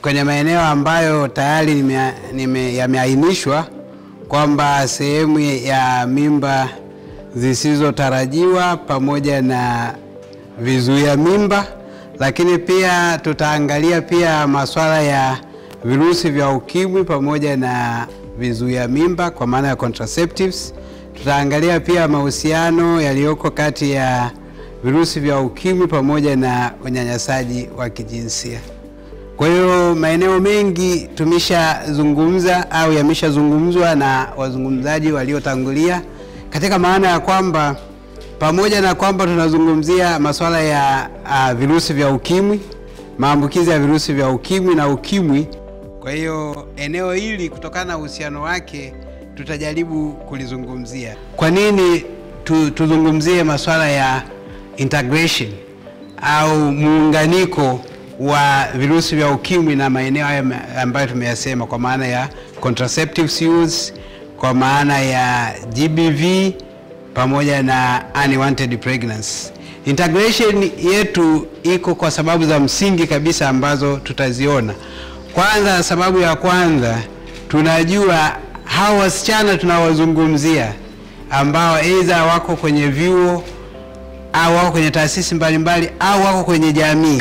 kwenye maeneo ambayo tayari nime, nime, yameainishwa kwamba sehemu ya mimba zisizotarajiwa pamoja na vizuia mimba, lakini pia tutaangalia pia masuala ya virusi vya ukimwi pamoja na vizuia mimba kwa maana ya contraceptives. Tutaangalia pia mahusiano yaliyoko kati ya virusi vya ukimwi pamoja na unyanyasaji wa kijinsia. Kwa hiyo maeneo mengi tumeshazungumza au yameshazungumzwa na wazungumzaji waliotangulia katika maana ya kwamba pamoja na kwamba tunazungumzia masuala ya uh, virusi vya ukimwi, maambukizi ya virusi vya ukimwi na ukimwi. Kwa hiyo eneo hili kutokana na uhusiano wake tutajaribu kulizungumzia. Kwa nini tu, tuzungumzie masuala ya integration au muunganiko wa virusi vya ukimwi na maeneo haya ambayo tumeyasema kwa maana ya contraceptives use, kwa maana ya GBV pamoja na unwanted pregnancy. Integration yetu iko kwa sababu za msingi kabisa ambazo tutaziona. Kwanza, sababu ya kwanza tunajua hawa wasichana tunawazungumzia ambao aidha wako kwenye vyuo au wako kwenye taasisi mbalimbali au wako kwenye jamii,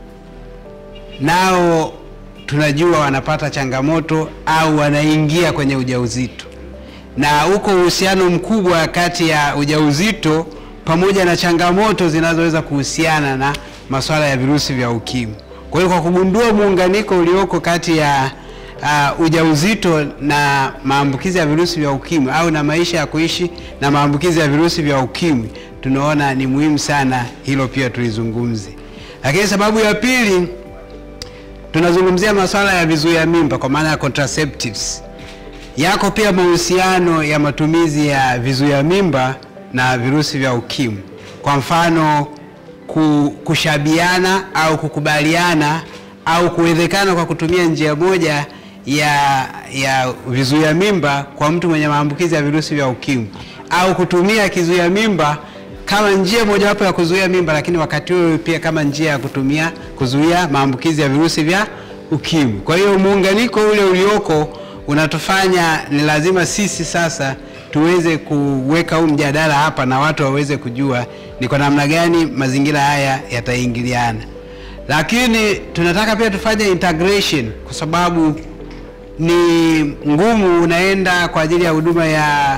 nao tunajua wanapata changamoto au wanaingia kwenye ujauzito, na uko uhusiano mkubwa kati ya ujauzito pamoja na changamoto zinazoweza kuhusiana na masuala ya virusi vya ukimwi. Kwa hiyo kwa kugundua muunganiko ulioko kati ya uh, ujauzito na maambukizi ya virusi vya ukimwi au na maisha ya kuishi na maambukizi ya virusi vya ukimwi, tunaona ni muhimu sana hilo pia tulizungumze. Lakini sababu ya pili tunazungumzia masuala ya vizuia mimba kwa maana ya contraceptives. Yako pia mahusiano ya matumizi ya vizuia mimba na virusi vya ukimwi. Kwa mfano kushabiana au kukubaliana au kuwezekana kwa kutumia njia moja ya, ya vizuia mimba kwa mtu mwenye maambukizi ya virusi vya ukimwi au kutumia kizuia mimba kama njia mojawapo ya kuzuia mimba, lakini wakati huo pia kama njia ya kutumia kuzuia maambukizi ya virusi vya ukimwi. Kwa hiyo muunganiko ule ulioko unatufanya ni lazima sisi sasa tuweze kuweka huu mjadala hapa na watu waweze kujua ni kwa namna gani mazingira haya yataingiliana, lakini tunataka pia tufanye integration kwa sababu ni ngumu. Unaenda kwa ajili ya huduma ya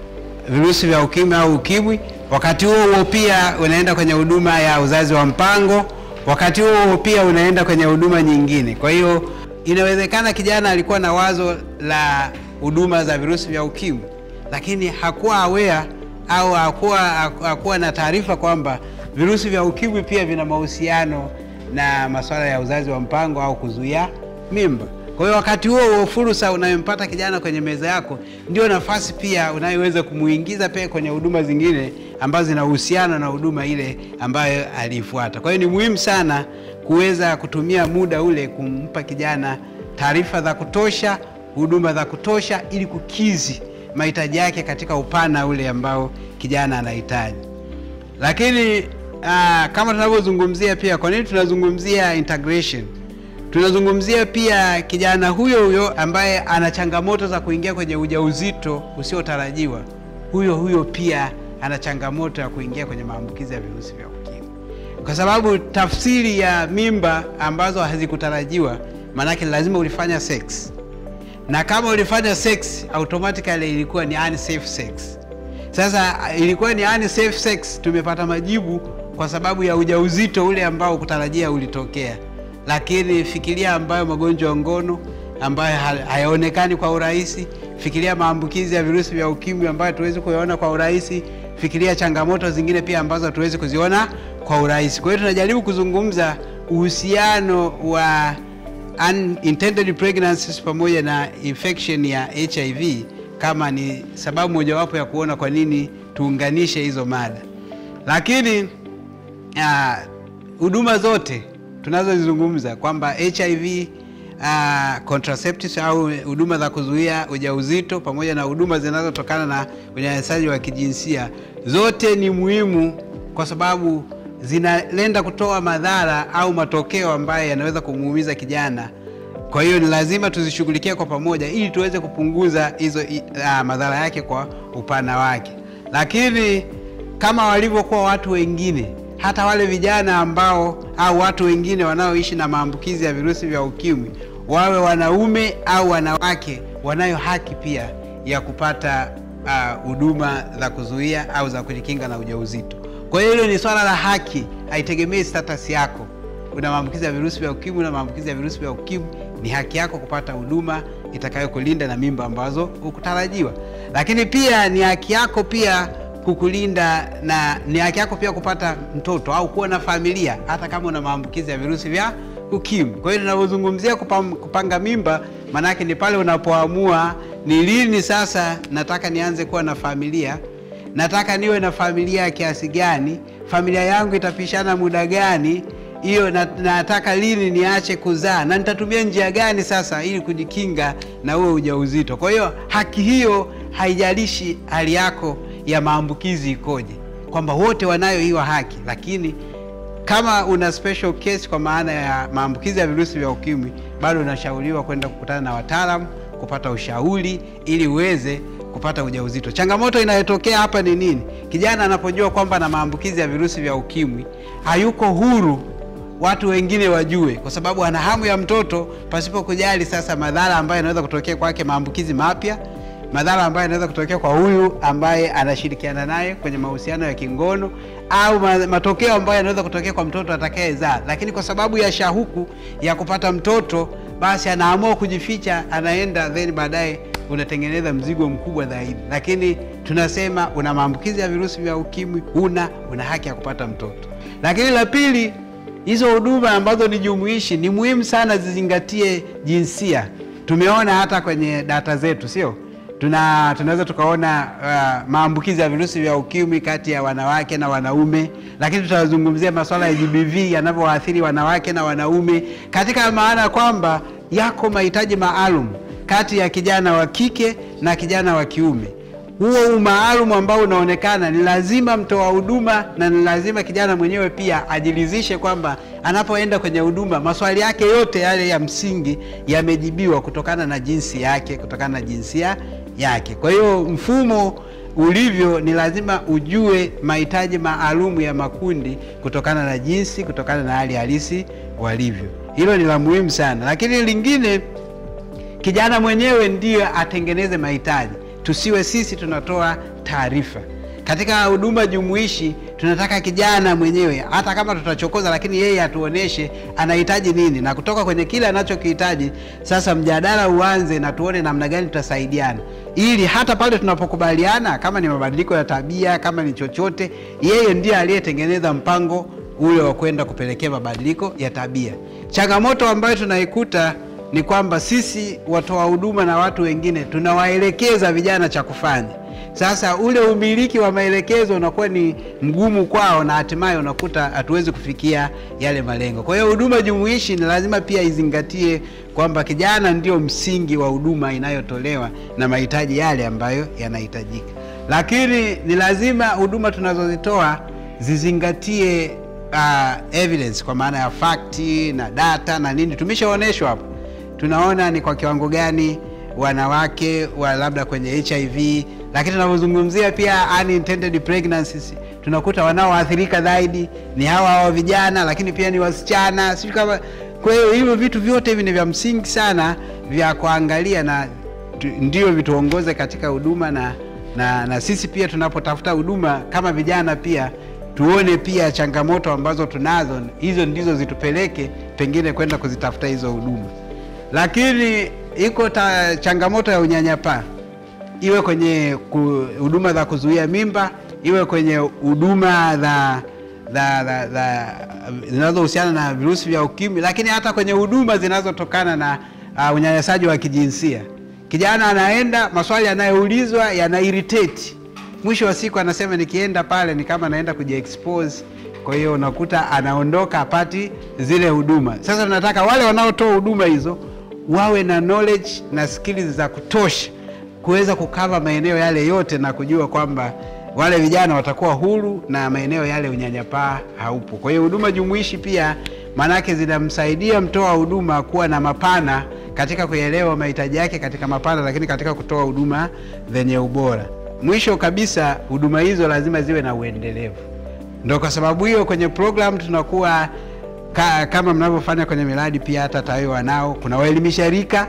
virusi vya ukimwi au ukimwi, wakati huo huo pia unaenda kwenye huduma ya uzazi wa mpango, wakati huo huo pia unaenda kwenye huduma nyingine. Kwa hiyo inawezekana kijana alikuwa na wazo la huduma za virusi vya ukimwi lakini hakuwa aware au hakuwa, hakuwa na taarifa kwamba virusi vya ukimwi pia vina mahusiano na masuala ya uzazi wa mpango au kuzuia mimba. Kwa hiyo wakati huo huo, fursa unayompata kijana kwenye meza yako ndio nafasi pia unayoweza kumuingiza pia kwenye huduma zingine ambazo zinahusiana na huduma ile ambayo aliifuata. Kwa hiyo ni muhimu sana kuweza kutumia muda ule kumpa kijana taarifa za kutosha, huduma za kutosha ili kukizi mahitaji yake katika upana ule ambao kijana anahitaji. Lakini aa, kama tunavyozungumzia pia, kwa nini tunazungumzia integration? Tunazungumzia pia kijana huyo huyo ambaye ana changamoto za kuingia kwenye ujauzito usiotarajiwa, huyo huyo pia ana changamoto ya kuingia kwenye maambukizi ya virusi vya ukimwi, kwa sababu tafsiri ya mimba ambazo hazikutarajiwa, maanake lazima ulifanya sex na kama ulifanya sex automatically ilikuwa ni unsafe sex. Sasa ilikuwa ni unsafe sex, tumepata majibu kwa sababu ya ujauzito ule ambao kutarajia ulitokea. Lakini fikiria ambayo magonjwa ya ngono ambayo hayaonekani kwa urahisi, fikiria maambukizi ya virusi vya ukimwi ambayo tuwezi kuyaona kwa urahisi, fikiria changamoto zingine pia ambazo hatuwezi kuziona kwa urahisi. Kwa hiyo tunajaribu kuzungumza uhusiano wa unintended pregnancies pamoja na infection ya HIV kama ni sababu mojawapo ya kuona kwa nini tuunganishe hizo mada. Lakini huduma uh, zote tunazozizungumza kwamba HIV uh, contraceptives au huduma za kuzuia ujauzito pamoja na huduma zinazotokana na unyanyasaji wa kijinsia zote ni muhimu kwa sababu zinalenda kutoa madhara au matokeo ambayo yanaweza kumuumiza kijana Kwa hiyo ni lazima tuzishughulikie kwa pamoja ili tuweze kupunguza hizo i- ah, madhara yake kwa upana wake. Lakini kama walivyokuwa watu wengine, hata wale vijana ambao au watu wengine wanaoishi na maambukizi ya virusi vya ukimwi, wawe wanaume au wanawake, wanayo haki pia ya kupata ah, huduma za kuzuia au za kujikinga na ujauzito. Kwa hiyo hilo ni swala la haki, haitegemei status yako una maambukizi ya virusi vya ukimwi na maambukizi ya virusi vya ukimwi, ni haki yako kupata huduma itakayokulinda na mimba ambazo hukutarajiwa. Lakini pia ni haki yako pia kukulinda na ni haki yako pia kupata mtoto au kuwa na familia hata kama una maambukizi ya virusi vya ukimwi. Kwa hiyo ninavyozungumzia kupam- kupanga mimba, maanake ni pale unapoamua ni lini sasa nataka nianze kuwa na familia nataka niwe na familia ya kiasi gani, familia yangu itapishana muda gani, hiyo na, nataka lini niache kuzaa na nitatumia njia gani sasa ili kujikinga na huo ujauzito. Kwa hiyo haki hiyo haijalishi hali yako ya maambukizi ikoje, kwamba wote wanayo hiyo haki, lakini kama una special case kwa maana ya maambukizi ya virusi vya ukimwi, bado unashauriwa kwenda kukutana na wataalamu kupata ushauri ili uweze kupata ujauzito. Changamoto inayotokea hapa ni nini? Kijana anapojua kwamba na maambukizi ya virusi vya ukimwi, hayuko huru watu wengine wajue, kwa sababu ana hamu ya mtoto pasipo kujali sasa madhara ambayo yanaweza kutokea kwake, maambukizi mapya madhara ambayo yanaweza kutokea kwa huyu ambaye anashirikiana naye kwenye mahusiano ya kingono au ma- matokeo ambayo yanaweza kutokea kwa mtoto atakayezaa, lakini kwa sababu ya shauku ya kupata mtoto, basi anaamua kujificha, anaenda then baadaye unatengeneza mzigo mkubwa zaidi. Lakini tunasema una maambukizi ya virusi vya ukimwi, una una haki ya kupata mtoto. Lakini la pili, hizo huduma ambazo ni jumuishi ni muhimu sana zizingatie jinsia. Tumeona hata kwenye data zetu, sio tuna tunaweza tukaona uh, maambukizi ya virusi vya ukimwi kati ya wanawake na wanaume, lakini tutazungumzia masuala ya GBV yanavyowaathiri wanawake na wanaume, katika maana kwamba yako mahitaji maalum kati ya kijana wa kike na kijana wa kiume. Huo umaalumu ambao unaonekana ni lazima mtoa huduma na ni lazima kijana mwenyewe pia ajiridhishe kwamba anapoenda kwenye huduma maswali yake yote yale ya msingi yamejibiwa kutokana na jinsi yake, kutokana na jinsia yake. Kwa hiyo mfumo ulivyo ni lazima ujue mahitaji maalumu ya makundi kutokana na jinsi, kutokana na hali halisi walivyo. Hilo ni la muhimu sana, lakini lingine kijana mwenyewe ndiyo atengeneze mahitaji, tusiwe sisi tunatoa taarifa. Katika huduma jumuishi tunataka kijana mwenyewe, hata kama tutachokoza, lakini yeye atuoneshe anahitaji nini, na kutoka kwenye kile anachokihitaji sasa mjadala uanze na tuone namna gani tutasaidiana, ili hata pale tunapokubaliana, kama ni mabadiliko ya tabia, kama ni chochote, yeye ndiye aliyetengeneza mpango ule wa kwenda kupelekea mabadiliko ya tabia. Changamoto ambayo tunaikuta ni kwamba sisi watoa huduma na watu wengine tunawaelekeza vijana cha kufanya. Sasa ule umiliki wa maelekezo unakuwa ni mgumu kwao, na hatimaye unakuta hatuwezi kufikia yale malengo. Kwa hiyo huduma jumuishi ni lazima pia izingatie kwamba kijana ndio msingi wa huduma inayotolewa na mahitaji yale ambayo yanahitajika, lakini ni lazima huduma tunazozitoa zizingatie uh, evidence kwa maana ya fakti na data na nini. Tumeshaonyeshwa hapo, tunaona ni kwa kiwango gani wanawake wa labda kwenye HIV, lakini tunavyozungumzia pia unintended pregnancies tunakuta wanaoathirika zaidi ni hawa hawa vijana, lakini pia ni wasichana, sio kama. Kwa hiyo hivyo vitu vyote hivi ni vya msingi sana vya kuangalia na tu, ndio vituongoze katika huduma na, na, na sisi pia tunapotafuta huduma kama vijana pia tuone pia changamoto ambazo tunazo, hizo ndizo zitupeleke pengine kwenda kuzitafuta hizo huduma. Lakini iko ta, changamoto ya unyanyapaa, iwe kwenye ku- huduma za kuzuia mimba, iwe kwenye huduma za za- za- za- zinazohusiana na virusi vya ukimwi, lakini hata kwenye huduma zinazotokana na uh, unyanyasaji wa kijinsia. Kijana anaenda, maswali yanayoulizwa yana irritate mwisho wa siku anasema nikienda pale ni kama naenda kujiexpose. Kwa hiyo unakuta anaondoka apati zile huduma. Sasa tunataka wale wanaotoa huduma hizo wawe na knowledge na skills za kutosha kuweza kukava maeneo yale yote na kujua kwamba wale vijana watakuwa huru na maeneo yale unyanyapaa haupo. Kwa hiyo huduma jumuishi pia maanake zinamsaidia mtoa huduma kuwa na mapana katika kuelewa mahitaji yake katika mapana, lakini katika kutoa huduma zenye ubora. Mwisho kabisa, huduma hizo lazima ziwe na uendelevu. Ndio kwa sababu hiyo kwenye program tunakuwa ka, kama mnavyofanya kwenye miradi pia hata TAWI wanao, kuna waelimisha rika,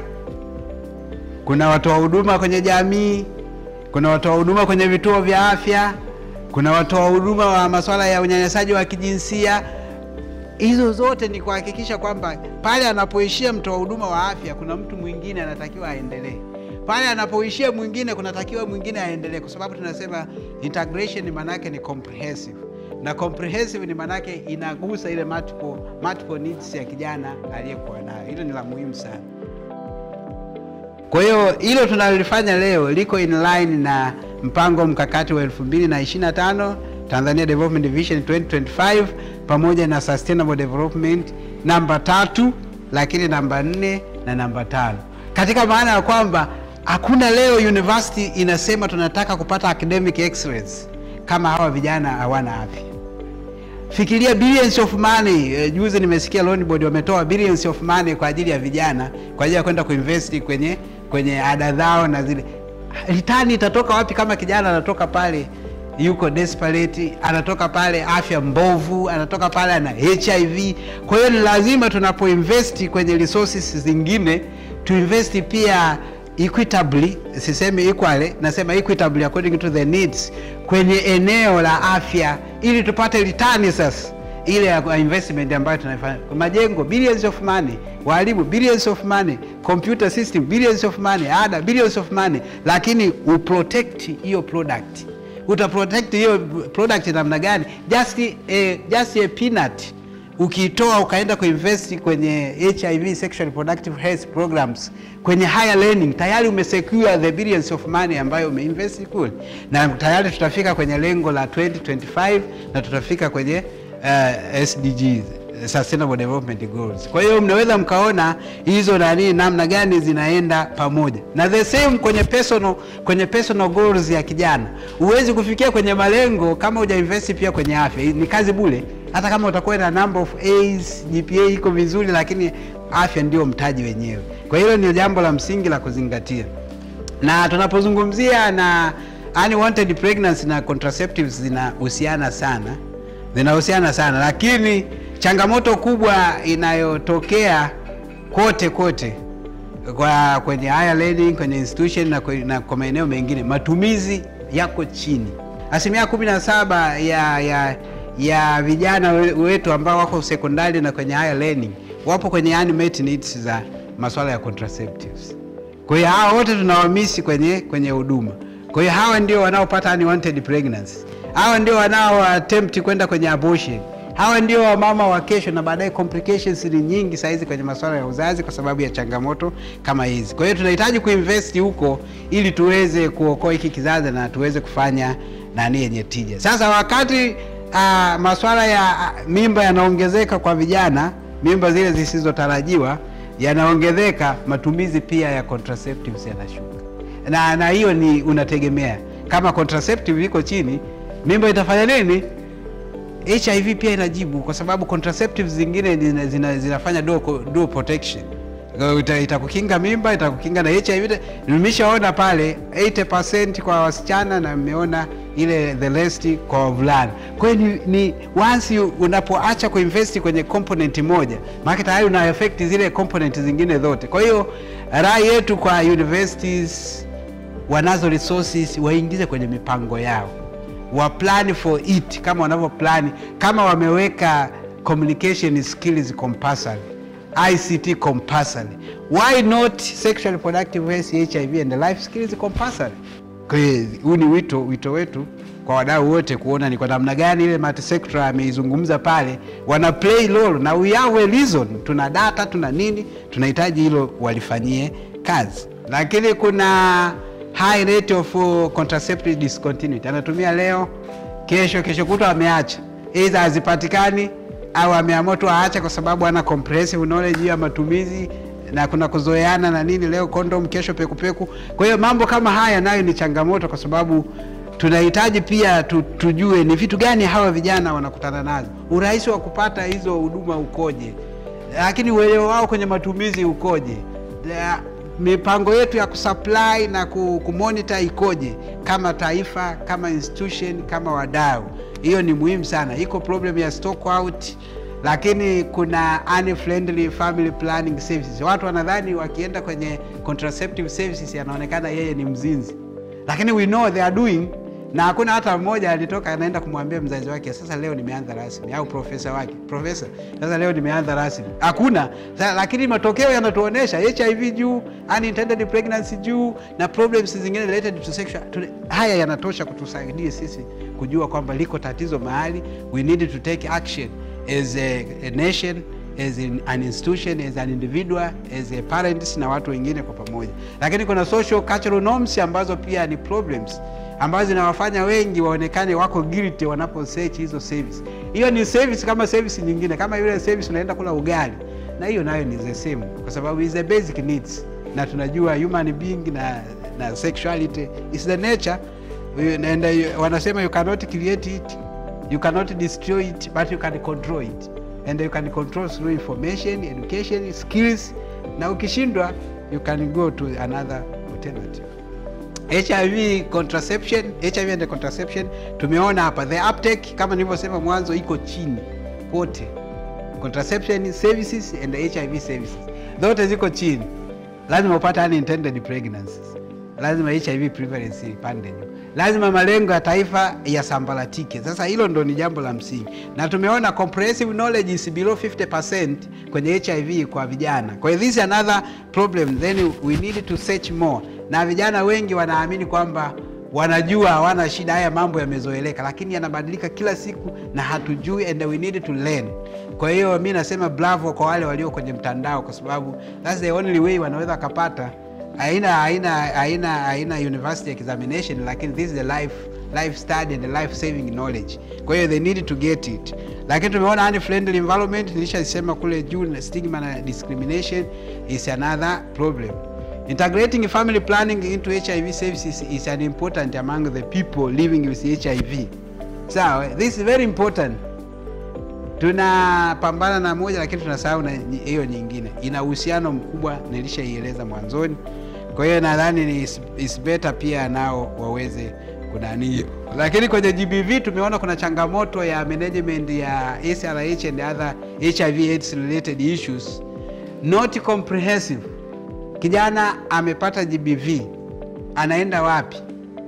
kuna watoa huduma kwenye jamii, kuna watoa huduma kwenye vituo vya afya, kuna watoa huduma wa masuala ya unyanyasaji wa kijinsia. Hizo zote ni kuhakikisha kwamba pale anapoishia mtoa huduma wa afya, kuna mtu mwingine anatakiwa aendelee pale anapoishia mwingine kunatakiwa mwingine aendelee, kwa sababu tunasema integration maanake ni comprehensive, na comprehensive ni maanake inagusa ile multiple, multiple needs ya kijana aliyekuwa nayo. Hilo ni la muhimu sana. Kwa hiyo hilo tunalolifanya leo liko in line na mpango mkakati wa 2025 Tanzania Development Vision 2025 pamoja na Sustainable Development namba tatu, lakini namba nne na namba tano, katika maana ya kwamba hakuna leo university inasema tunataka kupata academic excellence kama hawa vijana hawana afya. Fikiria billions of money. Eh, juzi nimesikia loan board wametoa billions of money kwa ajili ya vijana kwa ajili ya kwenda kuinvest kwenye kwenye ada zao na zile return itatoka wapi kama kijana anatoka pale yuko desperate, anatoka pale afya mbovu, anatoka pale ana HIV. Kwa hiyo ni lazima tunapoinvest kwenye resources zingine tuinvest pia equitably, sisemi equally, nasema equitably according to the needs kwenye eneo la afya, ili tupate return sasa ile ya investment ambayo tunafanya. Majengo billions of money, walimu billions of money, computer system billions of money, ada billions of money, lakini uprotect hiyo product. Utaprotect hiyo product namna gani? Just a, just a peanut ukiitoa ukaenda kuinvest kwenye HIV sexual reproductive health programs kwenye higher learning, tayari umesecure the billions of money ambayo umeinvest kule, na tayari tutafika kwenye lengo la 2025 na tutafika kwenye uh, SDGs Sustainable Development Goals. Kwa hiyo mnaweza mkaona hizo nani namna gani zinaenda pamoja, na the same kwenye personal, kwenye personal goals ya kijana. Huwezi kufikia kwenye malengo kama hujainvest pia kwenye afya. Ni kazi bure, hata kama utakuwa na number of A's, GPA iko vizuri, lakini afya ndio mtaji wenyewe. Kwa hiyo ni jambo la msingi la kuzingatia, na tunapozungumzia na unwanted pregnancy na contraceptives zinahusiana sana zinahusiana sana, lakini changamoto kubwa inayotokea kote kote kwa kwenye higher learning, kwenye institution na, na kwa maeneo mengine, matumizi yako chini. Asilimia kumi na saba ya, ya, ya vijana wetu ambao wako sekondari na kwenye higher learning wapo kwenye unmet needs za masuala ya contraceptives. Kwa hiyo hawa wote tunawamisi kwenye kwenye huduma. Kwa hiyo hawa ndio wanaopata unwanted pregnancy hawa ndio wanao attempt kwenda kwenye abortion. Hawa ndio wamama wa kesho, na baadaye complications ni nyingi saizi kwenye masuala ya uzazi kwa sababu ya changamoto kama hizi. Kwa hiyo tunahitaji kuinvest huko ili tuweze kuokoa hiki kizazi na tuweze kufanya nani yenye tija. Sasa wakati uh, masuala ya uh, mimba yanaongezeka kwa vijana, mimba zile zisizotarajiwa yanaongezeka, matumizi pia ya contraceptives yanashuka, na na hiyo ni unategemea kama contraceptive iko chini mimba itafanya nini? HIV pia inajibu, kwa sababu contraceptives zingine zina, zina, zinafanya dual, dual protection. Itakukinga ita mimba, itakukinga na HIV. Nimeshaona pale 80% kwa wasichana na nimeona ile the rest kwa wavulana. Kwa hiyo ni, ni once unapoacha kuinvest kwenye component moja, maana tayari una affect zile component zingine zote. Kwa hiyo rai yetu kwa universities wanazo resources waingize kwenye mipango yao wa plan for it kama wanavyo plan, kama wameweka communication skills compulsory, ICT compulsory, why not sexual reproductive health, HIV and life skills compulsory? Kwa hiyo huu ni wito wito wetu kwa wadau wote kuona ni kwa namna gani ile multisector ameizungumza pale, wana play role na we have a reason, tuna data tuna nini, tunahitaji hilo walifanyie kazi, lakini kuna high rate of contraceptive discontinuity. Anatumia leo, kesho, kesho kutwa ameacha, either hazipatikani au ameamua tu aache kwa sababu ana comprehensive knowledge ya matumizi na kuna kuzoeana na nini, leo condom, kesho pekupeku. Kwa hiyo mambo kama haya nayo ni changamoto, kwa sababu tunahitaji pia tu, tujue ni vitu gani hawa vijana wanakutana nazo, urahisi wa kupata hizo huduma ukoje, lakini uelewa wao kwenye matumizi ukoje ya, mipango yetu ya kusupply na ku- kumonitor ikoje kama taifa, kama institution, kama wadau. Hiyo ni muhimu sana. Iko problem ya stock out, lakini kuna unfriendly family planning services. Watu wanadhani wakienda kwenye contraceptive services anaonekana yeye ni mzinzi, lakini we know they are doing na hakuna hata mmoja alitoka anaenda kumwambia mzazi wake, sasa leo nimeanza rasmi, au profesa wake, profesa, sasa leo nimeanza rasmi. Hakuna. Sa- Lakini matokeo yanatuonesha HIV juu, unintended pregnancy juu, na problems zingine related to sexual. Tule- Haya yanatosha kutusaidia sisi kujua kwamba liko tatizo mahali, we need to take action as a, a nation as in, an institution as an individual as a parents na watu wengine kwa pamoja, lakini kuna social cultural norms ambazo pia ni problems ambazo zinawafanya wengi waonekane wako guilty wanapo search hizo service. Hiyo ni service kama service nyingine, kama yule service unaenda kula ugali, na hiyo nayo ni the same, kwa sababu is the basic needs, na tunajua human being na, na sexuality is the nature and uh, wanasema you cannot create it you cannot destroy it but you can control it and you can control through information education skills na ukishindwa you can go to another alternative hiv contraception hiv and contraception tumeona hapa the uptake kama nilivyosema mwanzo iko chini pote contraception services and hiv services zote ziko chini lazima upate unintended pregnancies lazima hiv prevalence ipande juu lazima malengo ya taifa yasambaratike sasa hilo ndo ni jambo la msingi na tumeona comprehensive knowledge is below 50% kwenye hiv kwa vijana kwa hiyo this is another problem then we need to search more na vijana wengi wanaamini kwamba wanajua hawana shida haya mambo yamezoeleka lakini yanabadilika kila siku na hatujui and we need to learn kwa hiyo mi nasema bravo kwa wale walio kwenye mtandao kwa sababu that's the only way wanaweza wakapata haina haina haina haina university examination lakini this is the life life study and the life saving knowledge kwa hiyo they need to get it lakini tumeona unfriendly environment nilishasema kule juu na stigma na discrimination is another problem integrating family planning into hiv services is an important among the people living with hiv sawa this is very important tunapambana na moja lakini tunasahau na nyi- hiyo nyingine ina uhusiano mkubwa nilishaieleza mwanzoni kwa hiyo nadhani ni is, is better pia nao waweze kunani hiyo lakini kwenye gbv tumeona kuna changamoto ya management ya srh and other hiv aids related issues not comprehensive kijana amepata gbv anaenda wapi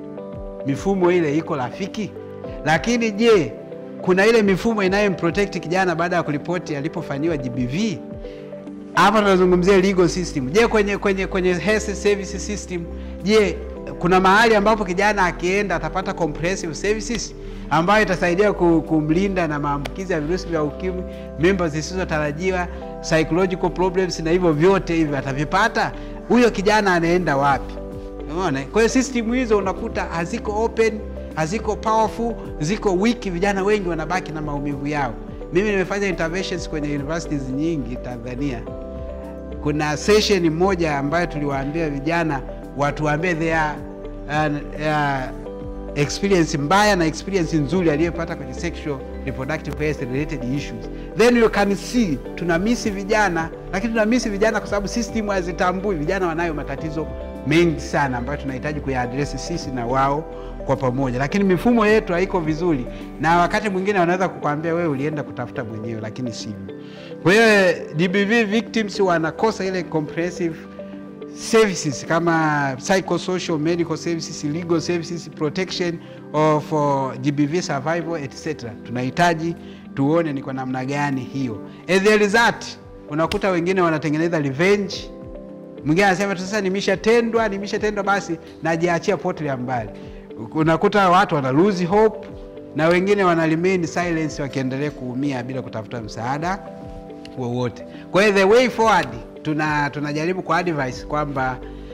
mifumo ile iko rafiki lakini je kuna ile mifumo inayomprotect kijana baada ya kuripoti alipofanyiwa gbv hapa tunazungumzia legal system je kwenye kwenye kwenye health service system je kuna mahali ambapo kijana akienda atapata comprehensive services ambayo itasaidia ku- kumlinda na maambukizi ya virusi vya ukimwi mimba zisizotarajiwa psychological problems na hivyo vyote hivyo atavipata huyo kijana anaenda wapi umeona kwa hiyo system hizo unakuta haziko open haziko powerful ziko weak vijana wengi wanabaki na maumivu yao mimi nimefanya interventions kwenye universities nyingi tanzania kuna session moja ambayo tuliwaambia vijana watuambie their uh, uh, experience mbaya na experience nzuri aliyopata kwenye sexual reproductive health related issues then you can see tuna misi vijana lakini tuna misi vijana kwa sababu system hazitambui vijana wanayo matatizo mengi sana ambayo tunahitaji kuyaadresi sisi na wao kwa pamoja lakini mifumo yetu haiko vizuri na wakati mwingine wanaweza kukwambia wewe ulienda kutafuta mwenyewe lakini sivyo kwa hiyo dbv victims wanakosa ile comprehensive services kama psychosocial medical services legal services protection of uh, gbv survival etc tunahitaji tuone ni kwa namna gani hiyo as a result unakuta wengine wanatengeneza revenge mwingine anasema tu sasa nimeshatendwa nimeshatendwa basi najiachia potelea mbali unakuta watu wana lose hope na wengine wana remain silence wakiendelea kuumia bila kutafuta msaada wowote kwa hiyo the way forward tuna tunajaribu kwa advice kwamba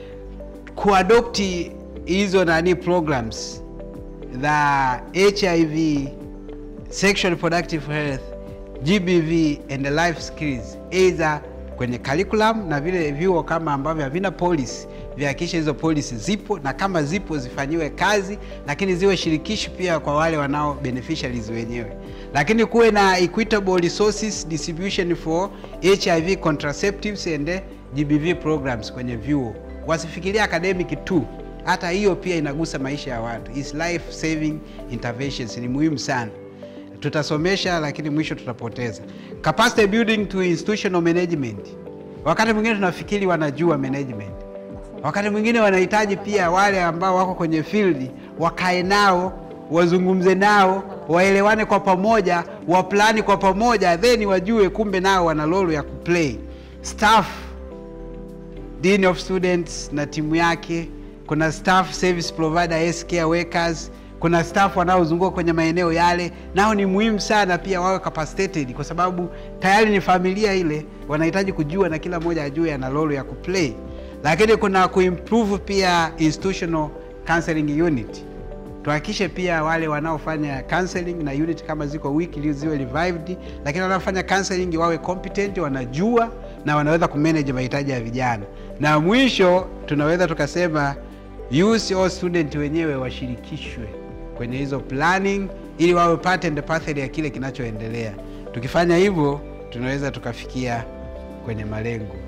kuadopti hizo nani programs za hiv sexual reproductive health gbv and the life skills either kwenye curriculum na vile vyuo kama ambavyo havina policy vihakikishe hizo policy zipo na kama zipo zifanyiwe kazi lakini ziwe shirikishi pia kwa wale wanao beneficiaries wenyewe lakini kuwe na equitable resources distribution for hiv contraceptives and GBV programs kwenye vyuo, wasifikiria academic tu, hata hiyo pia inagusa maisha ya watu. Is life saving interventions ni muhimu sana. Tutasomesha lakini mwisho tutapoteza. Capacity building to institutional management, wakati mwingine tunafikiri wanajua management, wakati mwingine wanahitaji pia wale ambao wako kwenye field wakae nao wazungumze nao waelewane kwa pamoja, waplani kwa pamoja, then wajue kumbe nao wana role ya kuplay. Staff, dean of students na timu yake, kuna staff service provider, health care workers, kuna staff wanaozunguka kwenye maeneo yale, nao ni muhimu sana pia wawe capacitated, kwa sababu tayari ni familia ile, wanahitaji kujua na kila mmoja ajue ana role ya kuplay. Lakini kuna kuimprove pia institutional counseling unit tuhakikishe pia wale wanaofanya counseling na unit kama ziko weak ili ziwe revived, lakini wanaofanya counseling wawe competent, wanajua na wanaweza kumanage mahitaji ya vijana. Na mwisho tunaweza tukasema youth au student wenyewe washirikishwe kwenye hizo planning ili wawe part and parcel ya kile kinachoendelea. Tukifanya hivyo tunaweza tukafikia kwenye malengo.